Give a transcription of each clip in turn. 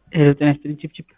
ሄሎ ጤና ይስጥልኝ ቺፕቺፕ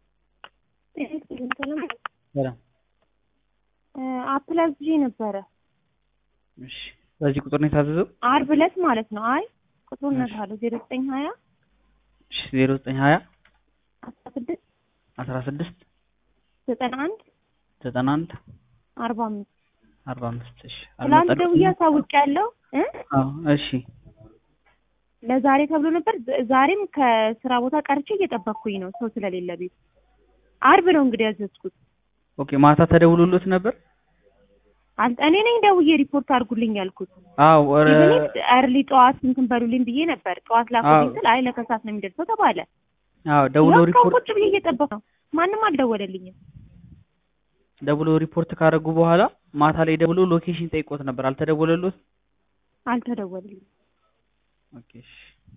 ሰላም አፕል አዝዤ ነበረ እሺ በዚህ ቁጥር ነው የታዘዘው አርብ ዕለት ማለት ነው። አይ ቁጥሩን እነግርሃለሁ ዜሮ ዘጠኝ ሀያ እሺ ዜሮ ዘጠኝ ሀያ አስራ ስድስት አስራ ስድስት ዘጠና አንድ ዘጠና አንድ አርባ አምስት አርባ አምስት እሺ ትላንት ደውዬ አሳውቄያለሁ እ አዎ እሺ ለዛሬ ተብሎ ነበር። ዝ- ዛሬም ከስራ ቦታ ቀርቼ እየጠበቅኩኝ ነው ሰው ስለሌለ ቤት። አርብ ነው እንግዲህ ያዘዝኩት። ኦኬ ማታ ተደውሎሎት ነበር አል- እኔ ነኝ ደውዬ ሪፖርት አድርጉልኝ ያልኩት። አዎ ኧረ እርሊ ጠዋት እንትን በሉልኝ ብዬ ነበር። ጠዋት ላኩልኝ አዎ። ስል አይ ለከሳት ነው የሚደርሰው ተባለ። አዎ ደውሎ ያው እስካሁን ሪፖርት ቁጭ ብዬ እየጠበቅኩ ነው። ማንም አልደወለልኝም። ደውሎ ሪፖርት ካደረጉ በኋላ ማታ ላይ ደውሎ ሎኬሽን ጠይቆት ነበር አልተደወለሎት አልተደወለልኝም። ኦኬ እሺ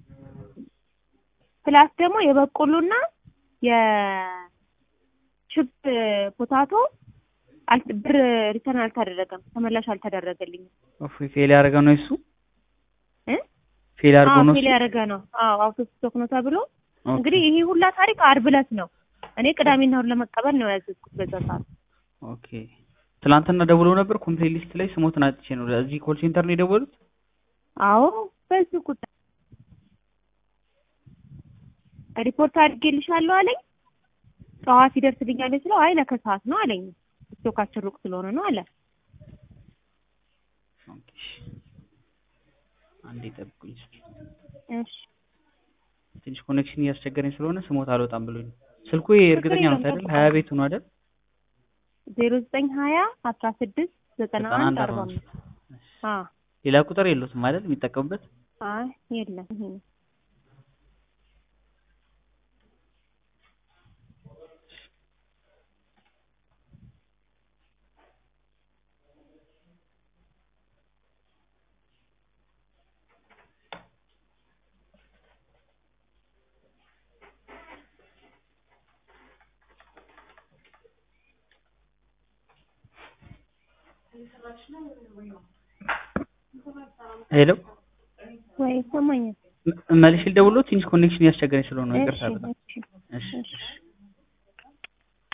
ፕላስ ደግሞ የበቆሎና የችፕ ፖታቶ አል- ብር ሪተርን አልተደረገም፣ ተመላሽ አልተደረገልኝም። ኦፍ ፌል ያደረገ ነው እሱ እ? ፌል አድርጎ አዎ ነው ፌል እሱ ያደረገ ነው። አዎ አውቶ ስቶክ ነው ተብሎ ኦኬ። እንግዲህ ይሄ ሁላ ታሪክ አርብ ዕለት ነው። እኔ ቅዳሜና እሑድ ለመቀበል ነው ያዘዝኩት በዛ ሰዓት። ኦኬ ትላንትና ደውሎ ነበር ኮምፕሌት ሊስት ላይ ስሞትን አጥቼ ነው እዚህ ኮል ሴንተር ነው የደወሉት አዎ በዚህ ቁጥር ሪፖርት አድርጌልሻለሁ አለኝ። ጠዋት ይደርስልኛል ስለው አይ ለከሰዓት ነው አለኝ። ስቶካችን ሩቅ ስለሆነ ነው አለ። ኦኬ እሺ። አንዴ ጠብቁኝ እስኪ እሺ ትንሽ ኮኔክሽን እያስቸገረኝ ስለሆነ ስሞት አልወጣም ብሎኝ ነው። ስልኩ ይሄ እርግጠኛ ነው አይደል? ሀያ ቤቱ ነው አይደል? ዜሮ ዘጠኝ ሀያ አስራ ስድስት ዘጠና ዘጠና አንድ አንድ አርባ አርባ አምስት አዎ ሌላ ቁጥር የሉትም አይደል? የሚጠቀሙበት አይ የለም ይሄ ነው። ሄሎ ወይ ይሰማኛል። ም- መልሼ ልደውልልዎት ትንሽ ኮኔክሽን እያስቸገረኝ ስለሆነ ነው። እሺ ይቅርታ በጣም እሺ እሺ እሺ እሺ